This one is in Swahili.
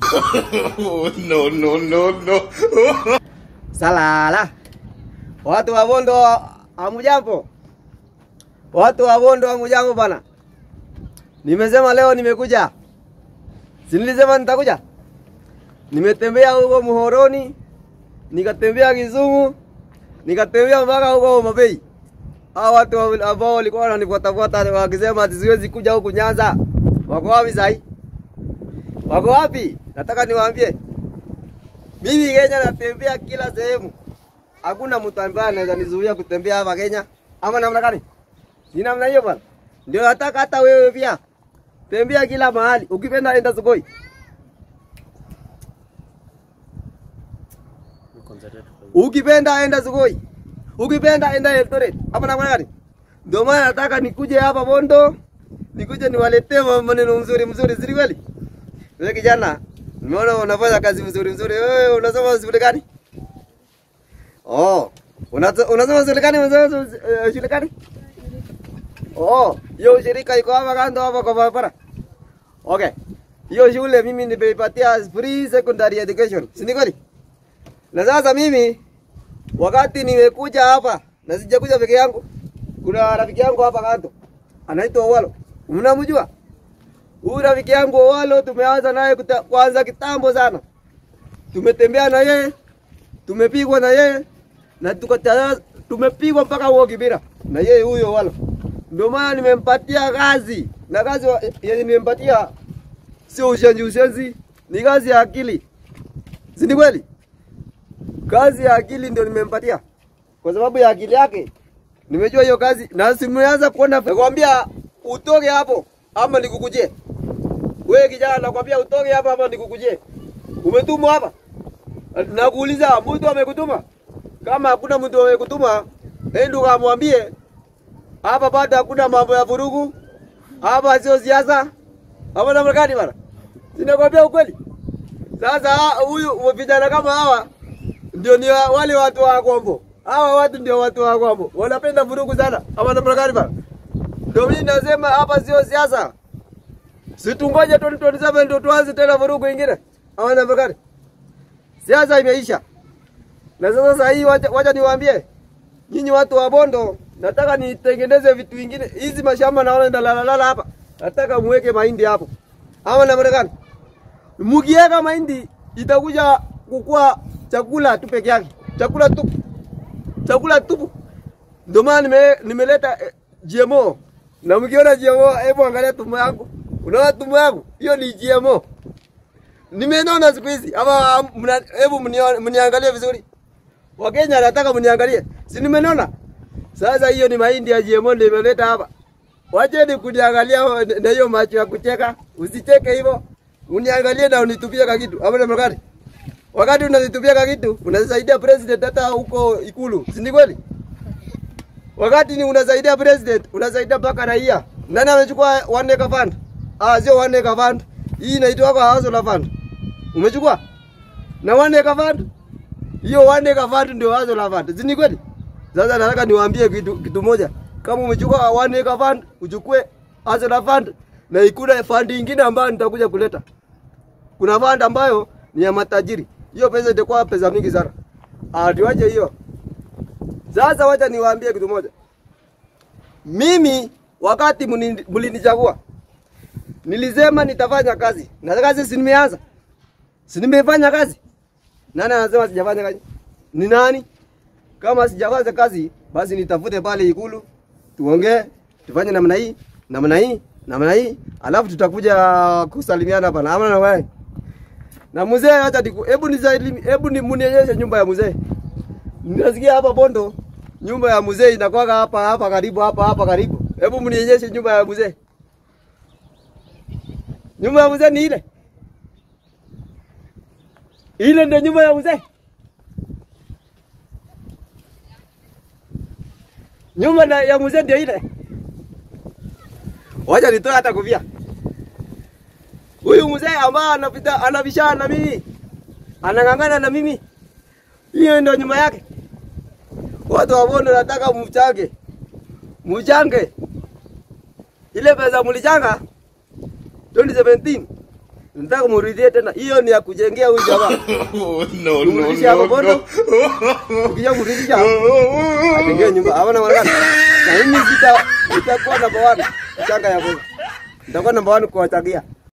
no, no, no, no. Salala. Watu wa Bondo hamujambo? Watu wa Bondo hamujambo bana? Nimesema leo nimekuja. Si nilisema nitakuja? Nimetembea huko Muhoroni, nikatembea Kisumu, nikatembea mpaka huko Homa Bay. Hao watu wa- ambao walikuwa wananifuatafuata wakisema ati siwezi kuja huku Nyanza. Wako wapi sahi? Wako wapi? Nataka niwaambie. Mimi Kenya natembea kila sehemu. Hakuna mtu ambaye anaweza nizuia kutembea hapa Kenya. Ama namna gani? Ni namna hiyo bwana. Ndio nataka hata wewe pia. Tembea kila mahali. Ukipenda enda Sugoi. Ukipenda enda Sugoi. Ukipenda enda Eldoret. Hapa namna gani? Ndio maana nataka nikuje hapa Bondo. Nikuje niwaletee maneno mzuri mzuri, si kweli? Wewe kijana, nimeona unafanya kazi mzuri mzuri. Wewe unasoma shule gani? Oh, unazo- unasoma shule gani? Unasoma eh, shule gani? Oh, hiyo shirika iko hapa kando hapa kwa barabara. Okay. Hiyo shule mimi nimeipatia free secondary education. Si ni kweli? Na sasa mimi wakati nimekuja hapa na sijakuja peke yangu, kuna rafiki yangu hapa kando anaitwa Owalo. Mnamjua? Huyu rafiki yangu Owalo tumeanza naye kuta- kwanza kitambo sana. Tumetembea na yeye, tumepigwa na yeye na tukata tumepigwa mpaka huo Kibira na yeye huyo Owalo. Ndio maana nimempatia kazi na kazi wa- yenye nimempatia sio ushenzi ushenzi, ni kazi ya akili, si ni kweli? Kazi ya akili ndio nimempatia kwa sababu ya akili yake nimejua hiyo kazi na simeanza kuona. Nakwambia utoke hapo ama nikukujie. Wewe kijana, nakwambia utoke hapa ama nikukujie. Umetumwa hapa? Nakuuliza, mtu amekutuma? Kama hakuna mtu amekutuma, enda ukamwambie hapa bado hakuna mambo ya vurugu, hapa sio siasa, hapa namna gani bana? Sinakwambia ukweli. Sasa huyu vijana kama hawa ndio ni wa- wale watu wa Kombo. Hawa watu ndio watu wa Kombo. Wanapenda vurugu sana. Ama namna gani bana? Ndio mimi nasema hapa sio siasa. Situngoje 2027 ndio tuanze tena vurugu ingine. Ama namna gani? Siasa imeisha. Na sasa sasa hii wacha, wacha niwaambie. Nyinyi watu wa Bondo, nataka nitengeneze vitu vingine. Hizi mashamba naona ndalalala hapa. Nataka muweke mahindi hapo. Ama namna gani? Mukiweka mahindi itakuja kukua chakula tu peke yake, chakula tu, chakula tupu. Ndio maana nime, nimeleta eh, GMO na mkiona GMO, hebu angalia tumbo yangu, unaona tumbo yangu, hiyo ni GMO. Nimenona siku hizi ama mna- hebu mnio- mniangalie vizuri. Wakenya nataka mniangalie, si nimenona? Sasa hiyo ni mahindi ya GMO ndio imeleta hapa. Wacheni kuniangalia na hiyo macho ya kucheka, usicheke hivyo. Uniangalie na unitupie ka kitu. Hapo namna gani? Wakati unanitupia ka kitu, unasaidia president hata huko ikulu. Si ni kweli? Wakati ni unasaidia president, unasaidia mpaka raia. Nani amechukua one acre fund? Ah, sio one acre fund. Hii inaitwa kwa household fund. Umechukua? Na one acre fund? Hiyo one acre fund ndio household fund. Si ni kweli? Sasa nataka niwaambie kitu, kitu moja. Kama umechukua one acre fund, uchukue household fund na ikuna fund ingine ambayo nitakuja kuleta. Kuna fund ambayo ni ya matajiri. Hiyo pesa itakuwa pesa mingi sana. Ah, tuache hiyo. Sasa wacha niwaambie kitu moja. Mimi wakati muni- mlinichagua nilisema nitafanya kazi. Na kazi si nimeanza. Si nimefanya kazi. Nani anasema sijafanya kazi? Ni nani? Kama sijafanya kazi, basi nitafute pale ikulu, tuongee, tufanye namna hii, namna hii, namna hii, alafu tutakuja kusalimiana hapa na amna na wewe. Na mzee acha niku, hebu nisaidie, hebu ni munionyeshe nyumba ya mzee. Ninasikia hapa Bondo nyumba ya mzee inakuwa hapa hapa karibu hapa hapa karibu. Hebu mnionyeshe nyumba ya mzee. Nyumba ya mzee ni ile. Ile ndio nyumba ya mzee. Nyumba na ya mzee ndio ile. Wacha nitoe hata kofia. Huyu mzee ambaye anapita anabishana na mimi. Anang'ang'ana na mimi. Hiyo ndio nyumba yake. Watu wa Bondo nataka mchange. Mchange. Ile pesa mlichanga 2017 Nataka kumrudie tena. Hiyo ni ya kujengea huyu jamaa. Oh, no, no, Kumrudisha hapo no, bondo. no. Ukija kumrudisha atengee nyumba. Hawana wanakana. Na mimi sita sitakuwa namba 1. Changa ya kwanza. Nitakuwa namba 1 kuwachagia.